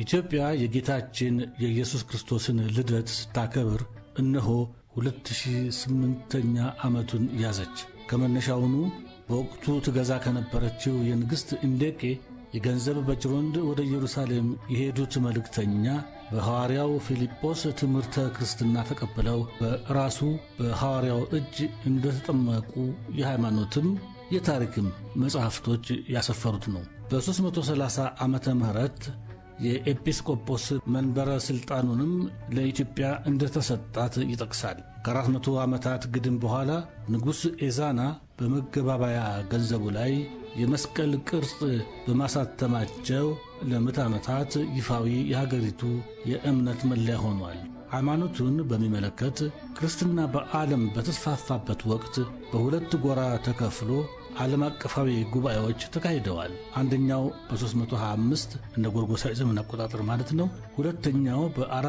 ኢትዮጵያ የጌታችን የኢየሱስ ክርስቶስን ልደት ስታከብር እነሆ 2008ኛ ዓመቱን ያዘች። ከመነሻውኑ በወቅቱ ትገዛ ከነበረችው የንግሥት እንዴቄ የገንዘብ በጅሮንድ ወደ ኢየሩሳሌም የሄዱት መልእክተኛ በሐዋርያው ፊልጶስ ትምህርተ ክርስትና ተቀብለው በራሱ በሐዋርያው እጅ እንደተጠመቁ የሃይማኖትም የታሪክም መጻሕፍቶች ያሰፈሩት ነው። በ330 ዓመተ ምህረት የኤጲስቆጶስ መንበረ ሥልጣኑንም ለኢትዮጵያ እንደተሰጣት ይጠቅሳል። ከአራት መቶ ዓመታት ግድም በኋላ ንጉሥ ኤዛና በመገባባያ ገንዘቡ ላይ የመስቀል ቅርጽ በማሳተማቸው ለምዕተ ዓመታት ይፋዊ የሀገሪቱ የእምነት መለያ ሆኗል። ሃይማኖቱን በሚመለከት ክርስትና በዓለም በተስፋፋበት ወቅት በሁለት ጎራ ተከፍሎ ዓለም አቀፋዊ ጉባኤዎች ተካሂደዋል። አንደኛው በ325 እንደ ጎርጎሳዊ ዘመን አቆጣጠር ማለት ነው። ሁለተኛው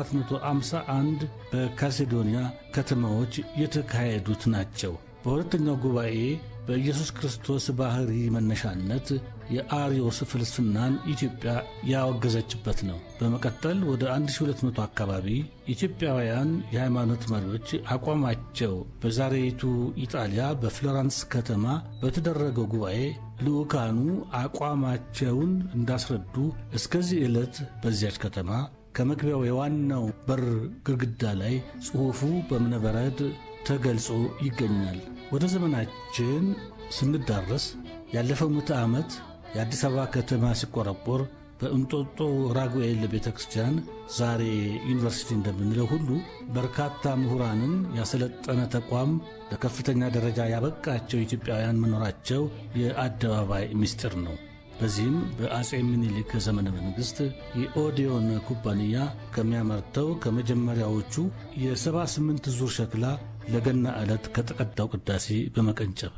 በ451 በካልሴዶኒያ ከተማዎች የተካሄዱት ናቸው። በሁለተኛው ጉባኤ በኢየሱስ ክርስቶስ ባሕሪ መነሻነት የአርዮስ ፍልስፍናን ኢትዮጵያ ያወገዘችበት ነው። በመቀጠል ወደ 1200 አካባቢ ኢትዮጵያውያን የሃይማኖት መሪዎች አቋማቸው በዛሬይቱ ኢጣሊያ በፍሎራንስ ከተማ በተደረገው ጉባኤ ልዑካኑ አቋማቸውን እንዳስረዱ እስከዚህ ዕለት በዚያች ከተማ ከመግቢያው የዋናው በር ግድግዳ ላይ ጽሑፉ በእብነበረድ ተገልጾ ይገኛል። ወደ ዘመናችን ስንዳረስ ያለፈው ምዕተ ዓመት የአዲስ አበባ ከተማ ሲቆረቆር በእንጦጦ ራጉኤል ቤተ ክርስቲያን ዛሬ ዩኒቨርሲቲ እንደምንለው ሁሉ በርካታ ምሁራንን ያሰለጠነ ተቋም ለከፍተኛ ደረጃ ያበቃቸው ኢትዮጵያውያን መኖራቸው የአደባባይ ምስጢር ነው። በዚህም በአጼ ምኒልክ ዘመነ መንግሥት የኦዲዮን ኩባንያ ከሚያመርተው ከመጀመሪያዎቹ የሰባ ስምንት ዙር ሸክላ ለገና ዕለት ከተቀዳው ቅዳሴ በመቀንጨብ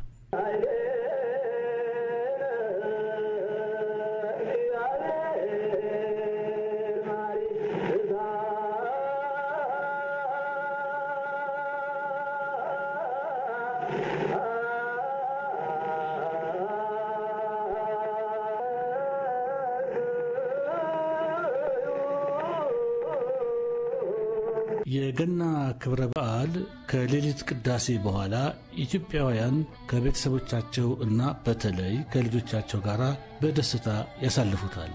የገና ክብረ በዓል ከሌሊት ቅዳሴ በኋላ ኢትዮጵያውያን ከቤተሰቦቻቸው እና በተለይ ከልጆቻቸው ጋር በደስታ ያሳልፉታል።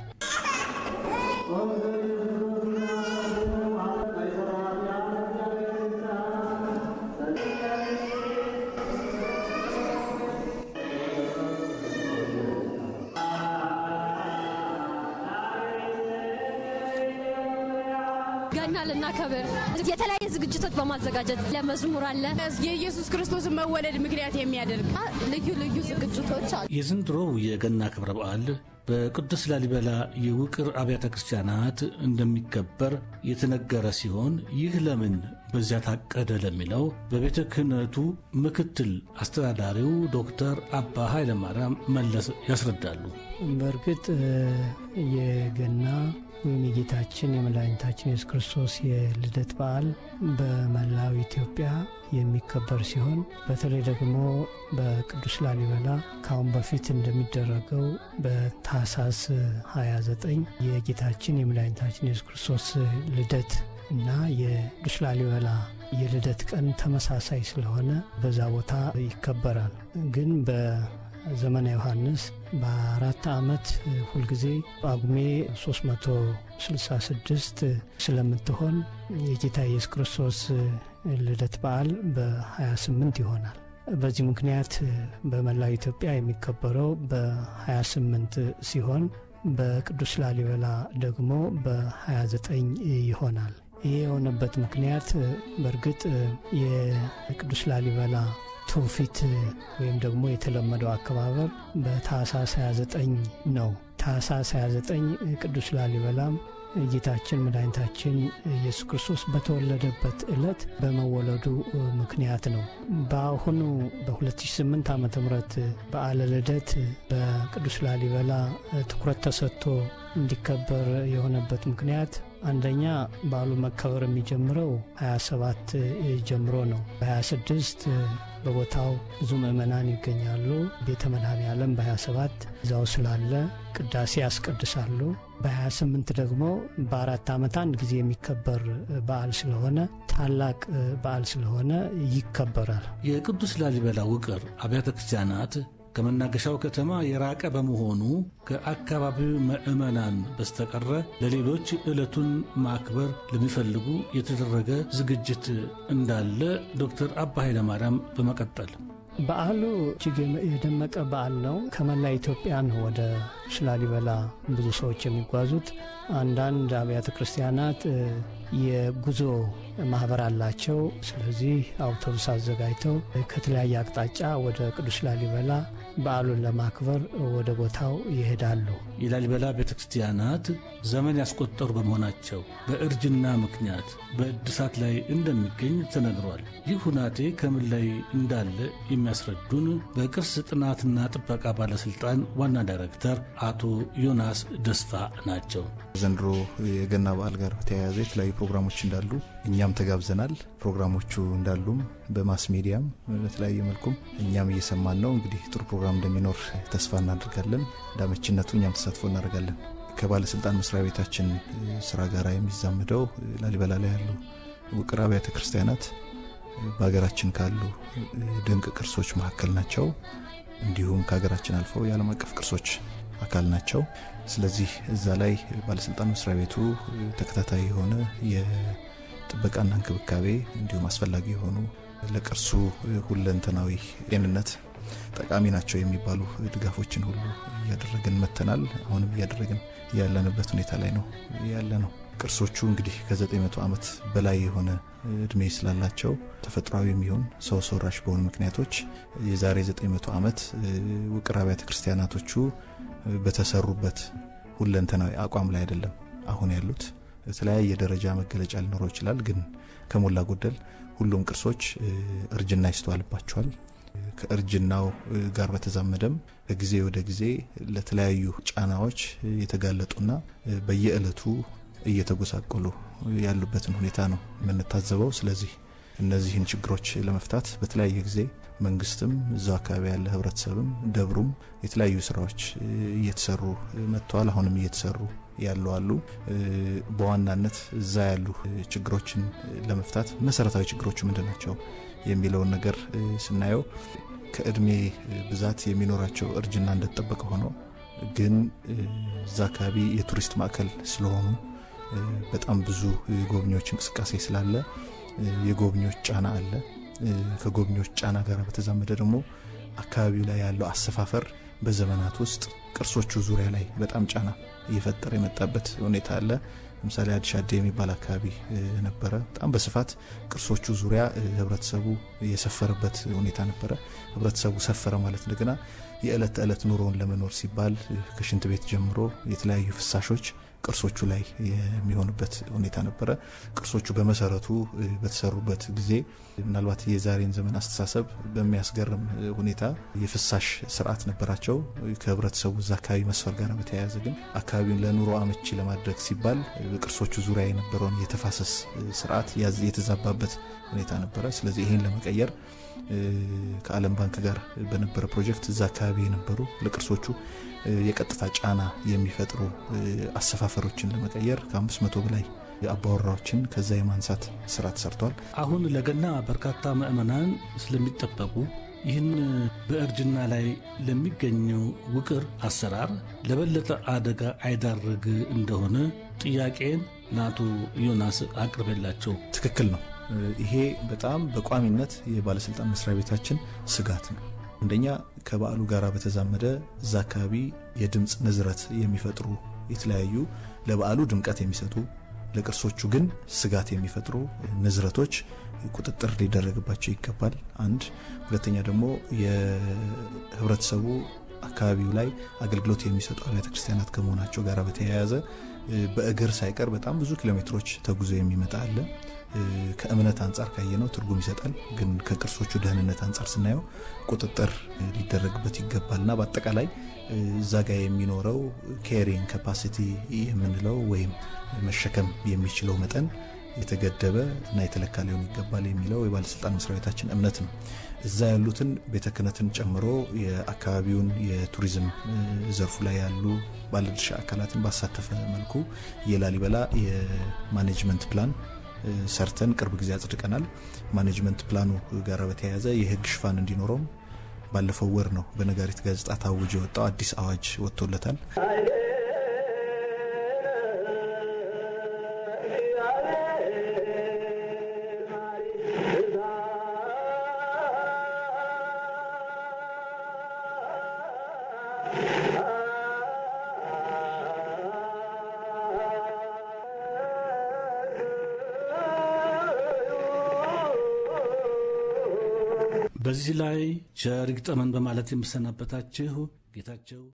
ገና ልናከብር የተለያየ ዝግጅቶች በማዘጋጀት ለመዝሙር አለ። የኢየሱስ ክርስቶስን መወለድ ምክንያት የሚያደርግ ልዩ ልዩ ዝግጅቶች አሉ። የዘንድሮው የገና ክብረ በዓል በቅዱስ ላሊበላ የውቅር አብያተ ክርስቲያናት እንደሚከበር የተነገረ ሲሆን ይህ ለምን በዚያ ታቀደ ለሚለው በቤተ ክህነቱ ምክትል አስተዳዳሪው ዶክተር አባ ኃይለማርያም መለስ ያስረዳሉ። በእርግጥ የገና ወይም የጌታችን የመድኃኒታችን የሱስ ክርስቶስ የልደት በዓል በመላው ኢትዮጵያ የሚከበር ሲሆን በተለይ ደግሞ በቅዱስ ላሊበላ ከአሁን በፊት እንደሚደረገው በታህሳስ 29 የጌታችን የመድኃኒታችን የሱስ ክርስቶስ ልደት እና የቅዱስ ላሊበላ የልደት ቀን ተመሳሳይ ስለሆነ በዛ ቦታ ይከበራል። ግን በዘመነ ዮሐንስ በአራት ዓመት ሁልጊዜ ጳጉሜ 366 ስለምትሆን የጌታ ኢየሱስ ክርስቶስ ልደት በዓል በ28 ይሆናል። በዚህ ምክንያት በመላው ኢትዮጵያ የሚከበረው በ28 ሲሆን በቅዱስ ላሊበላ ደግሞ በ29 ይሆናል። ይህ የሆነበት ምክንያት በእርግጥ የቅዱስ ላሊበላ ትውፊት ወይም ደግሞ የተለመደው አከባበር በታህሳስ 29 ነው። ታህሳስ 29 ቅዱስ ላሊበላም ጌታችን መድኃኒታችን ኢየሱስ ክርስቶስ በተወለደበት ዕለት በመወለዱ ምክንያት ነው። በአሁኑ በ2008 ዓ ም በዓለ ልደት በቅዱስ ላሊበላ ትኩረት ተሰጥቶ እንዲከበር የሆነበት ምክንያት አንደኛ በዓሉ መከበር የሚጀምረው 27 ጀምሮ ነው። በ26 በቦታው ብዙ ምዕመናን ይገኛሉ። ቤተ መድኃኔ ዓለም በ27 እዛው ስላለ ቅዳሴ ያስቀድሳሉ። በ28 ደግሞ በአራት ዓመት አንድ ጊዜ የሚከበር በዓል ስለሆነ ታላቅ በዓል ስለሆነ ይከበራል። የቅዱስ ላሊበላ ውቅር አብያተ ክርስቲያናት ከመናገሻው ከተማ የራቀ በመሆኑ ከአካባቢው ምዕመናን በስተቀረ ለሌሎች ዕለቱን ማክበር ለሚፈልጉ የተደረገ ዝግጅት እንዳለ ዶክተር አባ ኃይለማርያም በመቀጠል በዓሉ እጅግ የደመቀ በዓል ነው። ከመላ ኢትዮጵያ ነው ወደ ላሊበላ ብዙ ሰዎች የሚጓዙት። አንዳንድ አብያተ ክርስቲያናት የጉዞ ማህበር አላቸው። ስለዚህ አውቶቡስ አዘጋጅተው ከተለያየ አቅጣጫ ወደ ቅዱስ ላሊበላ በዓሉን ለማክበር ወደ ቦታው ይሄዳሉ። የላሊበላ ቤተ ክርስቲያናት ዘመን ያስቆጠሩ በመሆናቸው በእርጅና ምክንያት በእድሳት ላይ እንደሚገኝ ተነግሯል። ይህ ሁናቴ ከምን ላይ እንዳለ የሚያስረዱን በቅርስ ጥናትና ጥበቃ ባለስልጣን ዋና ዳይሬክተር አቶ ዮናስ ደስታ ናቸው። ዘንድሮ የገና በዓል ጋር በተያያዘ የተለያዩ ፕሮግራሞች እንዳሉ እኛም ተጋብዘናል። ፕሮግራሞቹ እንዳሉም በማስ ሚዲያም በተለያየ መልኩም እኛም እየሰማን ነው። እንግዲህ ጥሩ ፕሮግራም እንደሚኖር ተስፋ እናደርጋለን። እንዳመችነቱ እኛም ተሳትፎ እናደርጋለን። ከባለስልጣን መስሪያ ቤታችን ስራ ጋር የሚዛመደው ላሊበላ ላይ ያሉ ውቅር አብያተ ክርስቲያናት በሀገራችን ካሉ ድንቅ ቅርሶች መካከል ናቸው። እንዲሁም ከሀገራችን አልፈው የዓለም አቀፍ ቅርሶች አካል ናቸው። ስለዚህ እዛ ላይ ባለስልጣን መስሪያ ቤቱ ተከታታይ የሆነ የጥበቃና እንክብካቤ እንዲሁም አስፈላጊ የሆኑ ለቅርሱ ሁለንተናዊ ጤንነት ጠቃሚ ናቸው የሚባሉ ድጋፎችን ሁሉ እያደረግን መተናል። አሁንም እያደረግን ያለንበት ሁኔታ ላይ ነው ያለ ነው። ቅርሶቹ እንግዲህ ከ900 ዓመት በላይ የሆነ እድሜ ስላላቸው ተፈጥሯዊ የሚሆን ሰው ሰራሽ በሆኑ ምክንያቶች የዛሬ 900 ዓመት ውቅር አብያተ ክርስቲያናቶቹ በተሰሩበት ሁለንተናዊ አቋም ላይ አይደለም አሁን ያሉት። የተለያየ ደረጃ መገለጫ ሊኖረው ይችላል። ግን ከሞላ ጎደል ሁሉም ቅርሶች እርጅና ይስተዋልባቸዋል። ከእርጅናው ጋር በተዛመደም ከጊዜ ወደ ጊዜ ለተለያዩ ጫናዎች የተጋለጡና በየዕለቱ እየተጎሳቆሉ ያሉበትን ሁኔታ ነው የምንታዘበው። ስለዚህ እነዚህን ችግሮች ለመፍታት በተለያየ ጊዜ መንግስትም እዛው አካባቢ ያለ ህብረተሰብም ደብሩም የተለያዩ ስራዎች እየተሰሩ መጥተዋል። አሁንም እየተሰሩ ያሉ አሉ። በዋናነት እዛ ያሉ ችግሮችን ለመፍታት መሰረታዊ ችግሮቹ ምንድን ናቸው የሚለውን ነገር ስናየው ከእድሜ ብዛት የሚኖራቸው እርጅና እንደተጠበቀ ሆኖ ግን እዛ አካባቢ የቱሪስት ማዕከል ስለሆኑ በጣም ብዙ የጎብኚዎች እንቅስቃሴ ስላለ የጎብኚዎች ጫና አለ። ከጎብኚዎች ጫና ጋር በተዛመደ ደግሞ አካባቢው ላይ ያለው አሰፋፈር በዘመናት ውስጥ ቅርሶቹ ዙሪያ ላይ በጣም ጫና እየፈጠረ የመጣበት ሁኔታ አለ። ለምሳሌ አዲስ አዴ የሚባል አካባቢ ነበረ። በጣም በስፋት ቅርሶቹ ዙሪያ ህብረተሰቡ የሰፈረበት ሁኔታ ነበረ። ህብረተሰቡ ሰፈረ ማለት እንደገና የዕለት ተዕለት ኑሮውን ለመኖር ሲባል ከሽንት ቤት ጀምሮ የተለያዩ ፍሳሾች ቅርሶቹ ላይ የሚሆኑበት ሁኔታ ነበረ። ቅርሶቹ በመሰረቱ በተሰሩበት ጊዜ ምናልባት የዛሬን ዘመን አስተሳሰብ በሚያስገርም ሁኔታ የፍሳሽ ስርዓት ነበራቸው። ከህብረተሰቡ እዛ አካባቢ መስፈር ጋር በተያያዘ ግን አካባቢውን ለኑሮ አመቺ ለማድረግ ሲባል በቅርሶቹ ዙሪያ የነበረውን የተፋሰስ ስርዓት የተዛባበት ሁኔታ ነበረ። ስለዚህ ይህን ለመቀየር ከዓለም ባንክ ጋር በነበረ ፕሮጀክት እዛ አካባቢ የነበሩ ለቅርሶቹ የቀጥታ ጫና የሚፈጥሩ አሰፋፈሮችን ለመቀየር ከአምስት መቶ በላይ አባወራዎችን ከዛ የማንሳት ስራ ተሰርቷል። አሁን ለገና በርካታ ምዕመናን ስለሚጠበቁ ይህን በእርጅና ላይ ለሚገኘው ውቅር አሰራር ለበለጠ አደጋ አይዳርግ እንደሆነ ጥያቄን ለአቶ ዮናስ አቅርቤላቸው ትክክል ነው። ይሄ በጣም በቋሚነት የባለስልጣን መስሪያ ቤታችን ስጋት ነው። አንደኛ ከበዓሉ ጋር በተዛመደ እዛ አካባቢ የድምፅ ንዝረት የሚፈጥሩ የተለያዩ ለበዓሉ ድምቀት የሚሰጡ ለቅርሶቹ ግን ስጋት የሚፈጥሩ ንዝረቶች ቁጥጥር ሊደረግባቸው ይገባል። አንድ ሁለተኛ ደግሞ የህብረተሰቡ አካባቢው ላይ አገልግሎት የሚሰጡ አብያተ ክርስቲያናት ከመሆናቸው ጋር በተያያዘ በእግር ሳይቀር በጣም ብዙ ኪሎ ሜትሮች ተጉዞ የሚመጣ አለ። ከእምነት አንጻር ካየነው ትርጉም ይሰጣል። ግን ከቅርሶቹ ደህንነት አንጻር ስናየው ቁጥጥር ሊደረግበት ይገባል እና በአጠቃላይ እዛ ጋር የሚኖረው ኬሪንግ ካፓሲቲ የምንለው ወይም መሸከም የሚችለው መጠን የተገደበ እና የተለካ ሊሆን ይገባል የሚለው የባለስልጣን መስሪያ ቤታችን እምነት ነው። እዛ ያሉትን ቤተ ክህነትን ጨምሮ የአካባቢውን የቱሪዝም ዘርፉ ላይ ያሉ ባለድርሻ አካላትን ባሳተፈ መልኩ የላሊበላ የማኔጅመንት ፕላን ሰርተን ቅርብ ጊዜ አጽድቀናል። ማኔጅመንት ፕላኑ ጋር በተያያዘ የሕግ ሽፋን እንዲኖረውም ባለፈው ወር ነው በነጋሪት ጋዜጣ ታውጆ የወጣው አዲስ አዋጅ ወጥቶለታል። በዚህ ላይ ቸር ይግጠመን በማለት የምሰናበታችሁ ጌታቸው